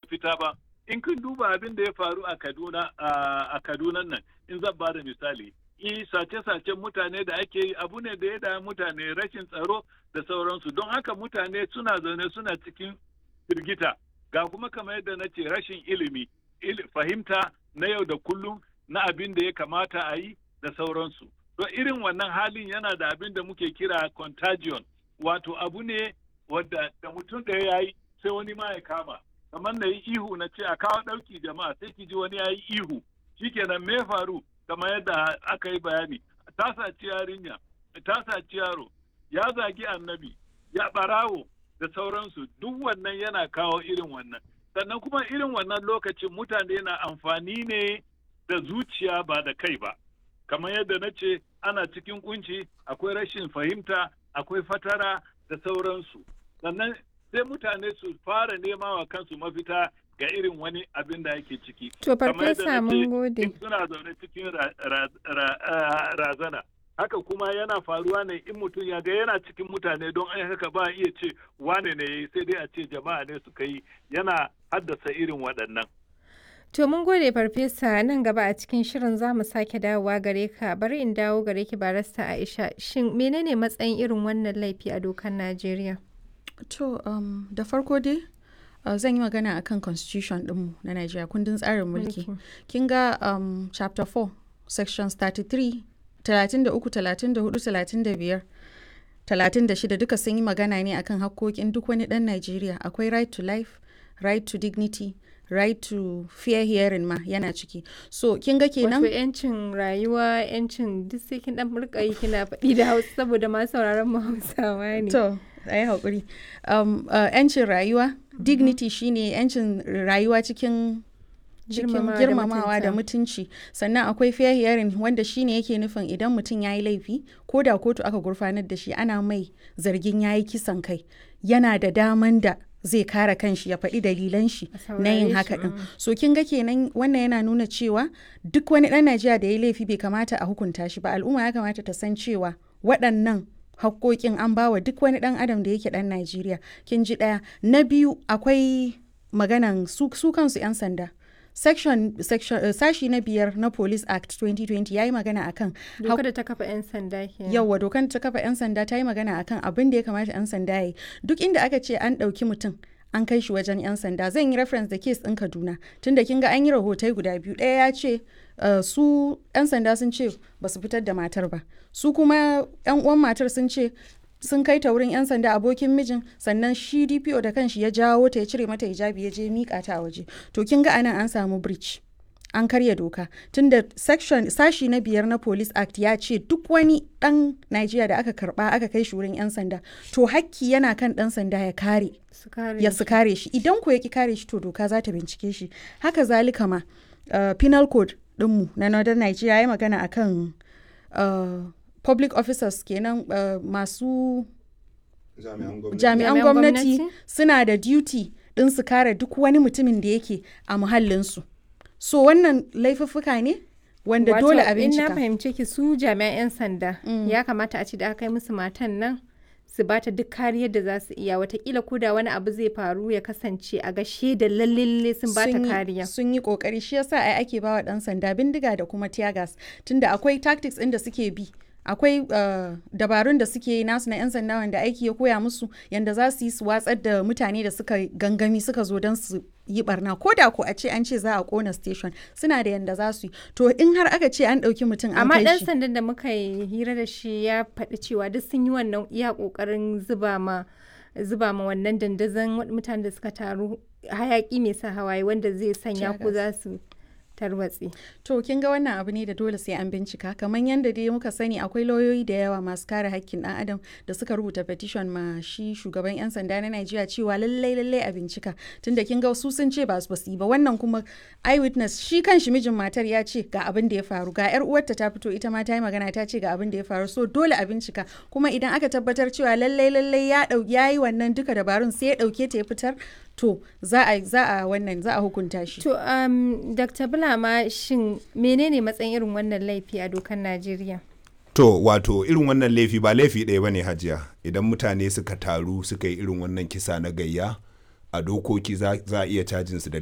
mafita ba in kun duba abin da ya faru a kaduna a kaduna nan in zan ba da misali i sace-sacen mutane da ake yi abu ne da ya da mutane rashin tsaro da sauransu don haka mutane suna zaune suna cikin firgita ga kuma kamar yadda na ce rashin ilimi fahimta na yau da kullum na abin da ya kamata a yi da sauransu to irin wannan halin yana da abin da muke kira contagion wato abu ne wadda da mutum ɗaya ya yi sai wani ma ya kama kamar na yi ihu na ce a kawo ɗauki jama'a sai ki ji wani ya yi ihu shikenan me faru kamar yadda aka yi bayani ta saci yarinya ta saci yaro ya zagi annabi ya ɓarawo da sauransu duk wannan yana kawo irin wannan sannan kuma irin wannan lokacin mutane na amfani ne da zuciya ba da kai ba kamar yadda na ce ana cikin kunci akwai rashin fahimta akwai fatara da sauransu sannan sai mutane su fara nema wa kansu mafita ga irin wani abin da yake ciki to farfesa mun gode suna zaune cikin razana haka kuma yana faruwa ne in mutum ya ga yana cikin mutane don ai haka ba iya ce wane ne sai dai a ce jama'a ne suka yi yana haddasa irin waɗannan To mun gode farfesa nan gaba a cikin shirin za mu sake dawowa gare ka bari in dawo gare ki barasta Aisha shin menene matsayin irin wannan laifi a dokar Najeriya? To um, da farko dai uh, zan yi magana akan constitution ɗinmu na Najeriya kundin tsarin mulki. Kin ga um, chapter 4 sections 33 33 34 35 36 duka sun yi magana ne akan hakkokin duk wani ɗan Najeriya akwai right to life, right to dignity, right to fair hearing ma yana ciki so kin ga kenan wato yancin rayuwa yancin duk sai kin dan rika yi kina faɗi da hausa saboda ma sauraron mu hausawa ne to ayi hakuri um, uh, yancin rayuwa dignity shine yancin rayuwa cikin cikin girmamawa da mutunci sannan akwai fair hearing wanda shine yake nufin idan mutum ya yi laifi ko da kotu aka gurfanar da shi ana mai zargin ya yi kisan kai yana da daman da zai kare kanshi ya faɗi dalilan shi na yin haka ɗin so kin ga kenan wannan yana nuna cewa duk wani ɗan najeriya da ya laifi bai kamata a hukunta shi ba al'umma ya kamata ta san cewa waɗannan hakkokin an bawa duk wani ɗan adam da yake ɗan najeriya kin ji ɗaya na biyu akwai maganan su, su kansu 'yan sanda section, section uh, sashi na biyar na police act 2020 ya yi magana akan dokar da ta kafa 'yan sanda ke yawwa dokar da ta kafa 'yan sanda ta yi magana akan abin da ya kamata 'yan sanda ya yi duk inda aka ce an ɗauki mutum an kai shi wajen 'yan sanda zan yi reference da case ɗin kaduna tunda kin ga an yi rahotai guda biyu ɗaya ya ce uh, su 'yan sanda sun ce ba su fitar da matar ba su kuma 'yan uwan matar sun ce sun kai ta wurin 'yan sanda abokin mijin sannan shi dpo da kanshi ya jawo ta ya cire mata hijabi ya je mika ta a waje to kin ga anan an samu breach an karya doka tunda section sashi na biyar na police act ya ce duk wani dan Najeriya da aka karba aka kai shi wurin 'yan sanda to hakki yana kan dan sanda ya kare ya su kare shi idan ko ya ki kare shi to doka za ta bincike shi haka zalika ma uh, penal code dinmu na northern Nigeria ya magana akan uh, public officers kenan uh, masu jami'an gwamnati suna da duty din su kare duk wani mutumin da yake a muhallinsu so wannan laifuffuka ne wanda dole a bincika na fahimce ki su jami'an 'yan sanda mm. ya kamata a ci da aka kai musu matan nan su bata duk kariyar da za su iya watakila ko da wani abu zai faru ya kasance a ga da lalle sun bata kariya sun yi kokari shi yasa ai ake bawa dan sanda bindiga da kuma tear gas tunda akwai tactics ɗin da suke bi akwai uh, dabarun da suke yi nasu na 'yan sanda wanda aiki ya koya musu yadda za su yi su watsar da mutane da suka gangami suka zo don su yi barna ko da ko a ce an ce za a kona station suna da yadda za su yi to in har aka ce an ɗauki mutum an amma kai ɗan shi sandan da muka yi hira da shi ya faɗi cewa duk sun yi wannan iya ƙoƙarin zuba ma zuba ma wannan dandazon mutanen da suka taru hayaƙi mai sa hawaye wanda zai sanya ko za su tarwatse. To kin ga wannan abu ne da dole sai an bincika kamar yadda dai muka sani akwai lauyoyi da yawa masu kare hakkin ɗan adam da suka rubuta petition ma shi shugaban 'yan sanda na Najeriya cewa lallai lallai a bincika tunda kin ga su sun ce ba su yi ba wannan kuma eyewitness shi kan shi mijin matar ya ce ga abin da ya faru ga yar uwarta ta fito ita ma ta yi magana ta ce ga abin da ya faru so dole a bincika kuma idan aka tabbatar cewa lallai lallai ya ya yi wannan duka dabarun sai ya dauke ta ya fitar to za a za a wannan za a hukunta shi To um, Dr. Bulama shin menene matsayin irin wannan laifi a dokar Najeriya? To wato irin wannan laifi ba laifi ɗaya bane hajiya idan mutane suka taru suka yi irin wannan kisa na gayya a dokoki za za a iya cajin su da